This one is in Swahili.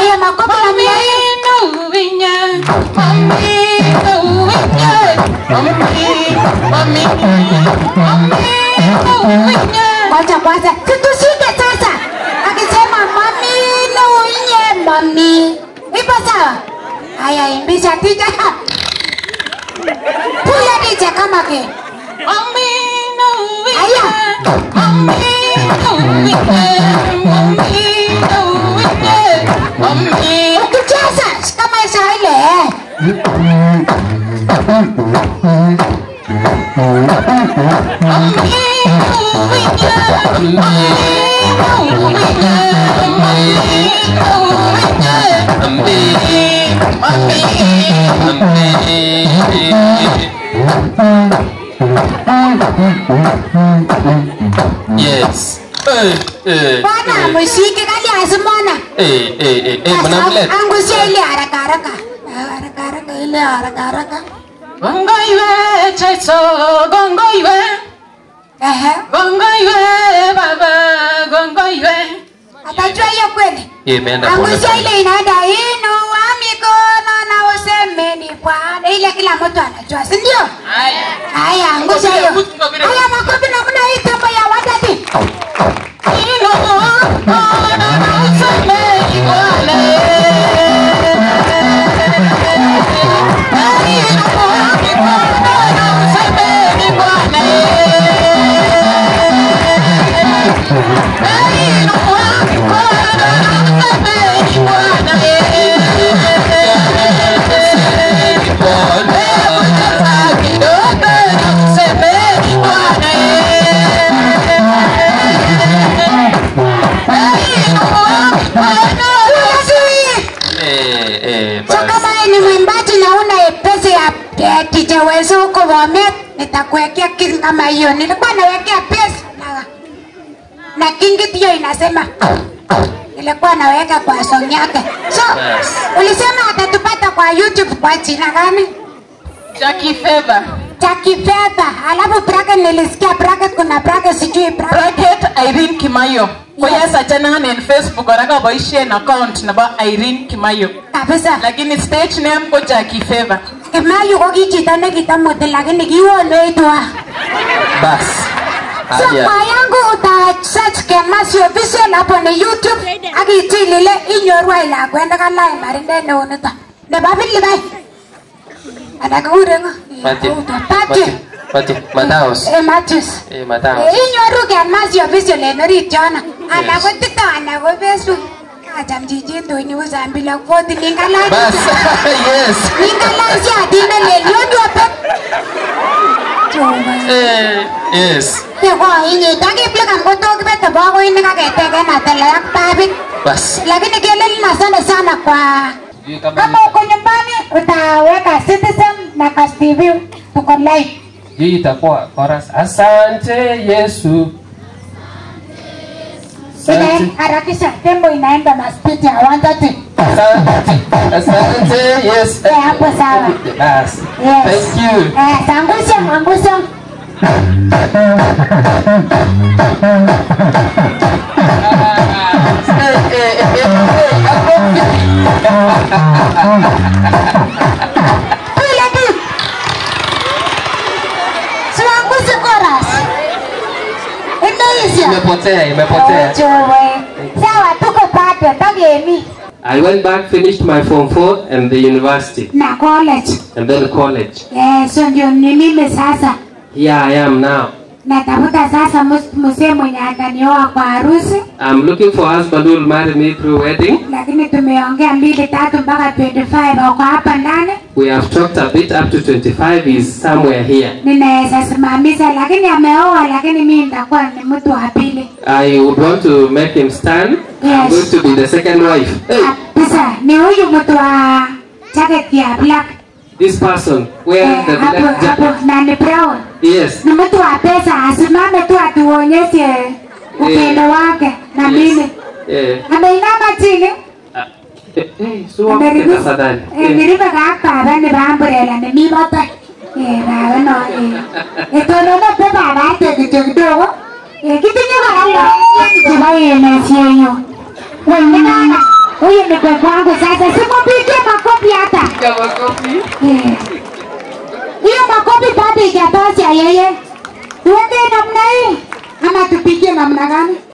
Aya makofi na mimi. Ngoja kwanza. Situshike sasa. Akisema mami na unye mami. Ipo sawa? Aya imbisha tija. Puya tija kama ke. Aya. Ukicheza kama isa ile. Yes. Eh, eh, Bwana eh, mshike kali asimona. eh, eh, eh, eh, mwanamlet. Angusia ile haraka haraka. Haraka haraka ile haraka haraka. Gongoiwe Jesu, gongoiwe, Ehe. gongoiwe baba, gongoiwe. Atajua hiyo kweli. Eh, imeenda pole Angusia pole. ile inaenda inua mikono na useme ni Bwana. Ile kila mtu anajua, si ndio? Haya. Haya, angusha hiyo. Haya, makofi namna hii tembo ya wadati. Eh, eh, So basi. kama wewe ni mwimbaji na una pesa ya ya kijewezo huko Bomet, nitakuwekea kitu kama hiyo. Nilikuwa nawekea pesa na na kingi hiyo inasema nilikuwa naweka kwa song yake. So Yes. ulisema atatupata kwa YouTube kwa jina gani? Jackie Fever. Jackie Feather. Alafu bracket nilisikia bracket kuna bracket sijui bracket. Bracket Irene Kimayo. Kwa hiyo sachana en Facebook oraka boisien account nebo Irene Kimayo. Kabisa. Lakini stage name ko Jackie Fever. Kimayu ko ki chito nekitamuti lakini kiwonweitwa. Bas. So Haya. kwa yangu uta search Kemasi official hapo ni YouTube ak ichil ile inyoru ai lakwet nekalach marindet neu nito. Nebo Filipai. Ana kikure ngo? Matthew. Matthew. Matthew. Matthews. Eh, Matthews. Eh, Matthews. Eh, Inyoru Kemasi official en orit yono. Ana ko TikTok ana ko Facebook. Acham chichit onyu Zambila Fort ningalach. Bas. Yes. Ningalach siatinde lel yondo pek. Jehova. Eh, yes. Yeko inye takiplikam kotok kibete bokoinik aketeken atele ak babit. Bas. Lakini kelelin asante sana kwa Sijui kama kama uko nyumbani utaweka Citizen na Kass TV tuko live. hii itakuwa chorus. Asante Yesu. Ina Asante. harakisha tembo inaenda na speed ya 130. Asante. Asante Yesu. Eh, hapo sawa. Bas. Yes. Thank you. Eh, sangusha angusha. Eh, eh, eh, eh, Pile tu. Siwangushe chorus. Imeisha. Imepotea, imepotea. Jowe. Sawa tuko bado tagemi I went back, finished my form 4 and the university na college. and then college. Eh, so ndio ni mimi sasa. Here I am now. Natafuta sasa mus- mzee mwenye atanioa kwa harusi, I'm looking for a husband who will marry me through wedding. lakini tumeongea mbili tatu mpaka 25 wako hapa ndani. We have talked a bit up to 25 is somewhere here. Ninaweza simamisha, lakini ameoa, lakini mimi nitakuwa ni mtu wa pili I would want to make him stand. I'm Yes. going to be the second wife. Hey, kabisa. Ni huyu mtu wa jacket ya black this person eh, wearing the hapo black hapo jacket. na ni brown. Yes. Ni mtu wa pesa, asimame tu atuonyeshe upendo wake na Yes. mimi. Eh, Ameinama chini ah, eh, eh, so wamke tafadhali. Eh, Niribe kak baba nebo umbrella nemi batai. Eh, baba no. eh. Etonono pe baba ate kityo kidogo. Eh, kitinye kora lagok chebo enesyenyo. Weny nekana. Huyu yeye ni pepo wangu sasa simpigie makofi hata Kama kopi. Eh. hiyo makofi bado ijatosha yeye tuende namna hii ama tupigie namna gani